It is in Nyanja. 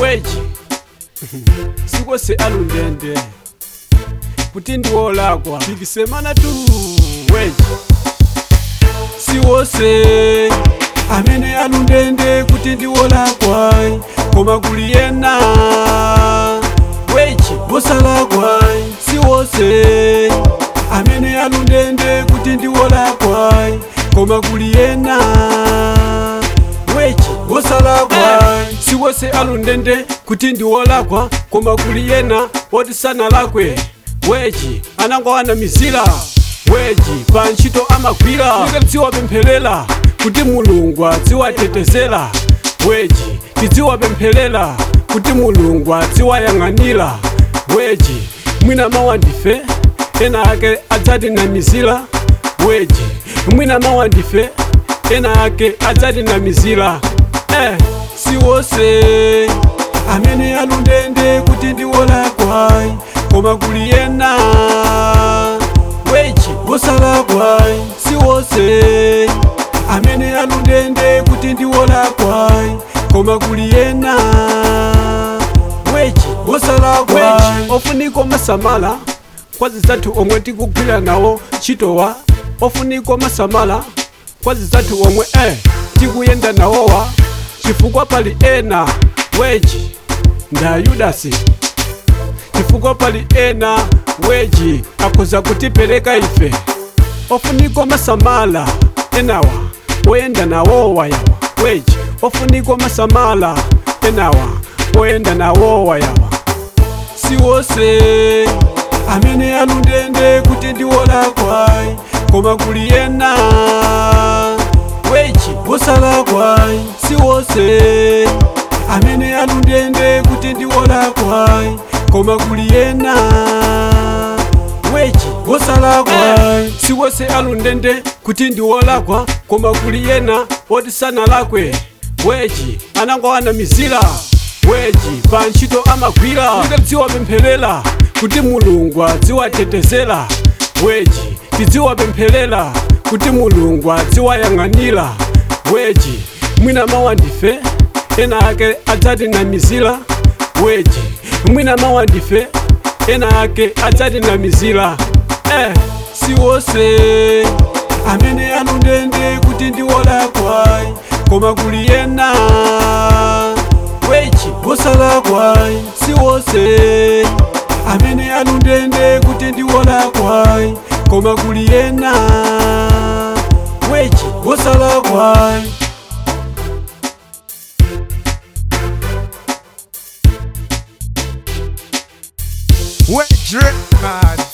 weji sikose alundende kuti ndiwolakwa tikisemana tu weji siwose amene alundende kuti ndiwolakwa koma kuli yena weji wosalakwa siwose amene alundende kuti ndiwolakwa koma kuli yena weji wosalakwa siwose alundende kuti ndiwolakwa koma kuli yena woti sanalakwe weji anangowana mizira weji pa ntchito amagwira tidziwapempherera kuti mulungu adziwatetezera weji tidziwapempherera kuti mulungu adziwayang'anira weji mwina mawa ndife ena ake adzatinamizira weji mwina mawa ndife ena ake adzatinamizira eh, siwose amene alundende kuti ndiwolakwa koma kuli yena weji wosalakwa siwose amene alundende kuti ndiwolakwa koma kuli yena weji wosalakwa weji ofunika masamala kwazi zathu omwe tikugwira nawo ntchitowa ofunika masamala kwazi zathu omwe eh, tikuyenda nawowa chifukwa pali ena weji nda yudasi chifukwa pali ena weji akhoza kutipereka ife ofunika masamala enawa oyenda nawowa yawa weji ofunika masamala enawa oyenda nawowa yawa siwose amene alundende kuti ndiwolakwa koma kuli yena weji wosalakwa siwose amene alundende kuti ndiwolakwa koma kuli yena weji wosalakwa siwose alundende kuti ndiwolakwa koma kuli yena woti sanalakwe weji anangowana mizira weji pa ntchito amagwira tidziwapempherera kuti mulungu adziwatetezera weji tidziwapempherera kuti mulungu adziwayang'anira weji mwina mawa ndife ena ake adzatinamizira weji mwina mawa ndife ena ake adzatinamizira eh, siwose amene alundende kuti ndiwolakwa koma kuli yena weji wosalakwa siwose amene alundende kuti ndiwolakwa koma kuli yena weji wosalakwa Wet drip, man.